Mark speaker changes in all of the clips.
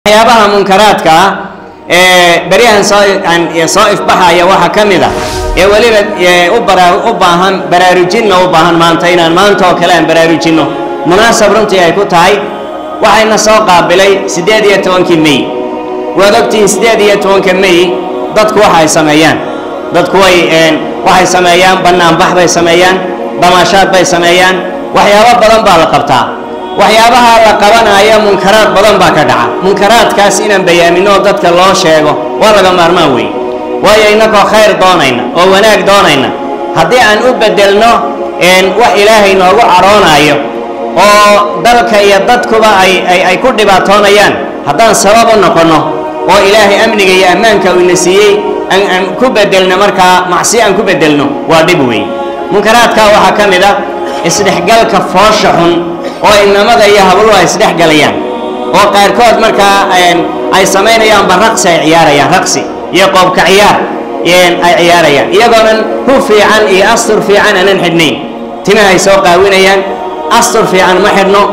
Speaker 1: waxyaabaha munkaraadka ah ee beryahan soo soo ifbaxaya waxaa ka mid a ee weliba u bara u baahan baraarujinna u baahan maanta inaan maanta oo kale aan baraarujinno munaasab runtii ay ku tahay waxayna soo qaabilay siddeed iyo tobankii mey waad ogtihiin siddeed iyo tobanka mey dadku waxa ay sameeyaan dadku way waxay sameeyaan bannaanbax bay sameeyaan damaashaad bay sameeyaan waxyaabo badan baa la qabtaa waxyaabaha la qabanaya munkaraad badan baa ka dhaca munkaraadkaas inaan bayaaminno oo dadka loo sheego waa laga maarmaan wey waayo innagoo khayr doonayna oo wanaag doonayna haddii aan u beddelno wax ilaahay noogu cadhoonayo oo dalka iyo dadkuba ay ay ku dhibaatoonayaan haddaan sabab u noqonno oo ilaahay amniga iyo ammaanka uu ina siiyey aan ku beddelno markaa macsi aan ku beddelno waa dhib wey munkaraadkaa waxaa ka mid ah isdhexgalka foosha xun oo inamada iyo habluhu ay isdhexgalayaan oo qaarkood markaa ay samaynayaanba raqsi ay ciyaarayaan raqsi iyo qoobka ciyaar ay ciyaarayaan iyagoonan hu fiican iyo astur fiican aanan xidhnayn timahay soo qaawinayaan astur fiican ma xidhno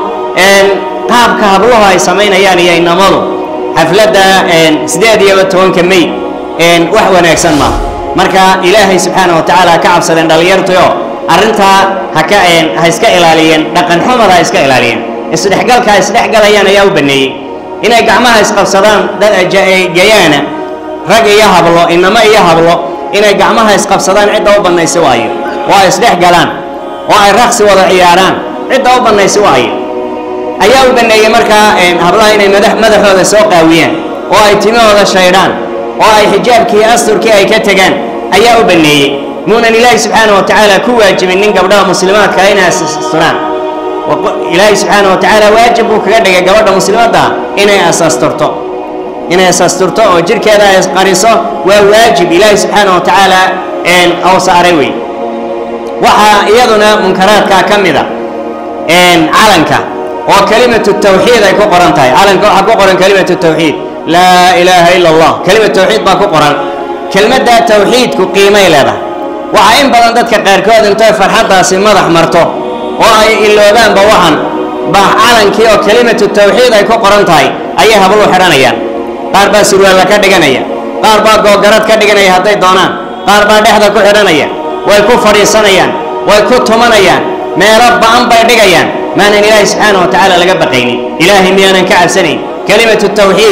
Speaker 1: qaabka habluhu ay samaynayaan iyo inamadu xafladda siddeed iyo tobanka mey wax wanaagsan maaha marka ilaahay subxaana wa tacaala ha ka cabsadeen dhallinyartuyo arrintaa haka ha iska ilaaliyeen dhaqan xumada ha iska ilaaliyeen isdhexgalka ha isdhexgalayaan ayaa u baneeyey inay gacmaha isqabsadaan gayaana rag iyo hablo inamo iyo hablo inay gacmaha isqabsadaan cidda u bannaysi waayo oo ay isdhexgalaan oo ay raqsi wada ciyaaraan cidda u bannaysi waayo ayaa u baneeyey markaa hablaha inay madaxooda soo qaawiyaan oo ay timahooda shaydhaan oo ay xijaabkii asturkii ay ka tegaan ayaa u baneeyey muunan ilaahi subxaana wa tacaala ku waajibin nin gabdhaha muslimaadka inay asasturaan ilaahi subxaana wa tacaala waajib buu kaga dhigay gabadha muslimadda inay asasturto inay asasturto oo jirhkeeda ay qariso waa waajib ilaahi subxaana wa tacaala ou saaray wey waxaa iyaduna munkaraadkaa ka mid a calanka oo kelimatu tawxiid ay ku qoran tahay calanka waxaa ku qoran kelimatu tawxiid laa ilaaha ila allah kelimatu tawxiid baa ku qoran kelmadda tawxiidku qiimay leedahay waxaa in badan dadka qaarkood intay farxaddaasi madax marto oo ay iloobaanba waxan baa calankii oo kelimatu tawxiid ay ku qoran tahay ayay hablu xidhanayaan qaar baa surwaalla ka dhiganaya qaar baa googarad ka dhiganaya hadday doonaan qaar baa dhexda ku xidhanaya way ku fadhiisanayaan way ku tumanayaan meelo ba'an bay dhigayaan maanan ilaahay subxaana wa tacaala laga baqaynin ilaahay miyaanan ka cabsanayn kelimatu tawxiid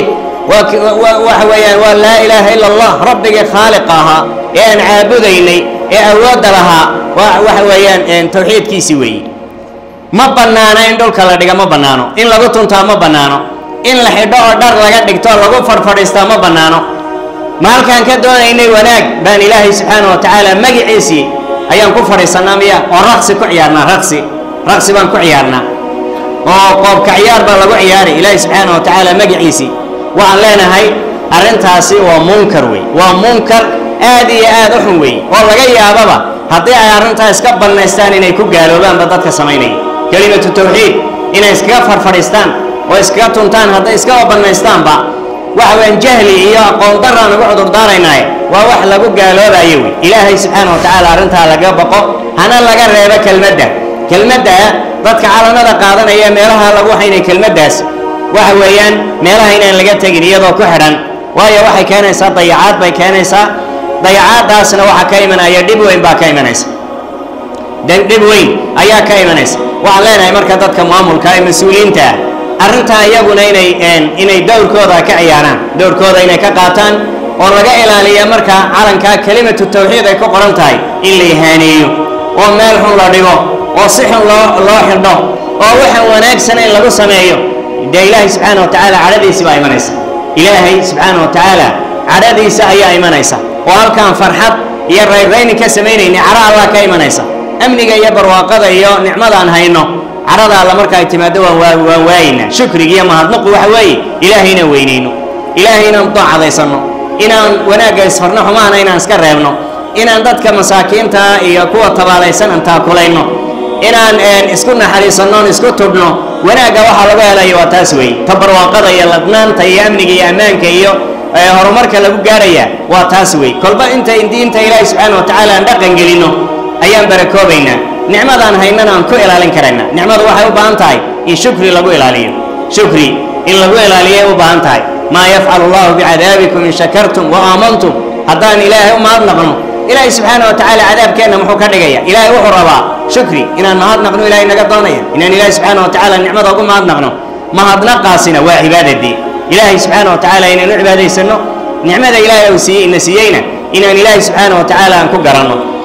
Speaker 1: waxa weeyaan waa laa ilaaha ila allah rabbigii khaaliqa ahaa ee aan caabudaynay ee awoodda lahaa waxa weeyaan tawxiidkiisii weeye ma bannaano in dhulka la dhiga ma bannaano in lagu tuntaa ma bannaano in la xidho oo dhar laga dhigto lagu fadhfadhiistaa ma bannaano ma halkaan ka doonaynay wanaag baan ilaahay subxaana wa tacaala magiciisii ayaan ku fadhiisannaa miya oo raqsi ku ciyaarnaa raqsi raqsi baan ku ciyaarnaa oo qoobka ciyaar baa lagu ciyaaray ilaahay subxaana wa tacaala magiciisii waxaan leenahay arrintaasi waa munkar wey waa munkar aad iyo aad u xun wey oo laga yaababa haddii ay arrintaa iska bannaystaan inay ku gaaloobaanba dadka samaynaya kelimatu tawxiid inay iskaga farfadhiistaan oo iskaga tuntaan hadday iskaba bannaystaanba waxa weyaan jahli iyo aqoon daraan ugu cudurdaaraynaaye waa wax lagu gaaloobayo wey ilaahay subxaana wa tacaala arrintaa laga baqo hana laga reebo kelmadda kelmadda dadka calanada qaadanaya meelaha lagu haynay kelmaddaas waxa weeyaan meelaha inaan laga tegin iyadoo ku xidhan waayo waxay keenaysaa dayacaad bay keenaysaa dayacaaddaasna waxaa ka imanaya dhib weyn baa ka imanaysa dhib weyn ayaa ka imanaysa waxaan leenahay marka dadka maamulka ee mas-uuliyiinta ah arrintaa iyaguna inay inay dowrkooda ka ciyaaraan dowrkooda inay ka qaataan oo laga ilaaliya marka calankaa kelimatu tawxiid ay ku qoran tahay in la ihaaneeyo oo meel xun la dhigo oo si xun loo loo xidho oo waxaan wanaagsan in lagu sameeyo dee ilaahay subxaana wa tacaala cadhadiisi baa imanaysa ilaahay subxaana wa tacaala cadhadiisa ayaa imanaysa oo halkaan farxad iyo rayrayni ka samaynayni cadho allah ka imanaysa amniga iyo barwaaqada iyo nicmadaan hayno cadhada alla marka ay timaado waan waan waayaynaa shukriga iyo mahadnaqu waxa weeye ilaahay inaan weynayno ilaahay inaan daacadaysanno inaan wanaagga isfarno xumaana inaan iska reebno inaan dadka masaakiinta iyo kuwa tabaalaysan aan taakulayno inaan isku naxariisanno on isku tudhno wanaagga waxaa lagu helayo waa taas weeye ta barwaaqada iyo ladnaanta iyo amniga iyo ammaanka iyo horumarka lagu gaaraya waa taas wey kolba inta diinta ilaahi subxaana wa tacaala aan dhaqan gelinno ayaan barakoobaynaa nicmadaan haynana aan ku ilaalin karaynaa nicmadu waxay u baahan tahay in shukri lagu ilaaliyo shukri in lagu ilaaliyay u baahan tahay maa yafcalu allahu bicadaabikum in shakartum wa aamantum haddaan ilaahay u mahadnaqno ilaahay subxaana wa tacaala cadaabkeenna muxuu ka dhigaya ilaahay wuxuu rabaa shukri inaan mahadnaqno ilaahay naga doonaya inaan ilaahay subxaana wa tacaala nicmada ugu mahadnaqno mahadnaqaasina waa cibaadadii ilaahay subxaana wa tacaala inaan u cibaadaysanno nicmada ilaahay uu siiyey ina siiyeyna inaan ilaahay subxaana wa tacaala aan ku garanno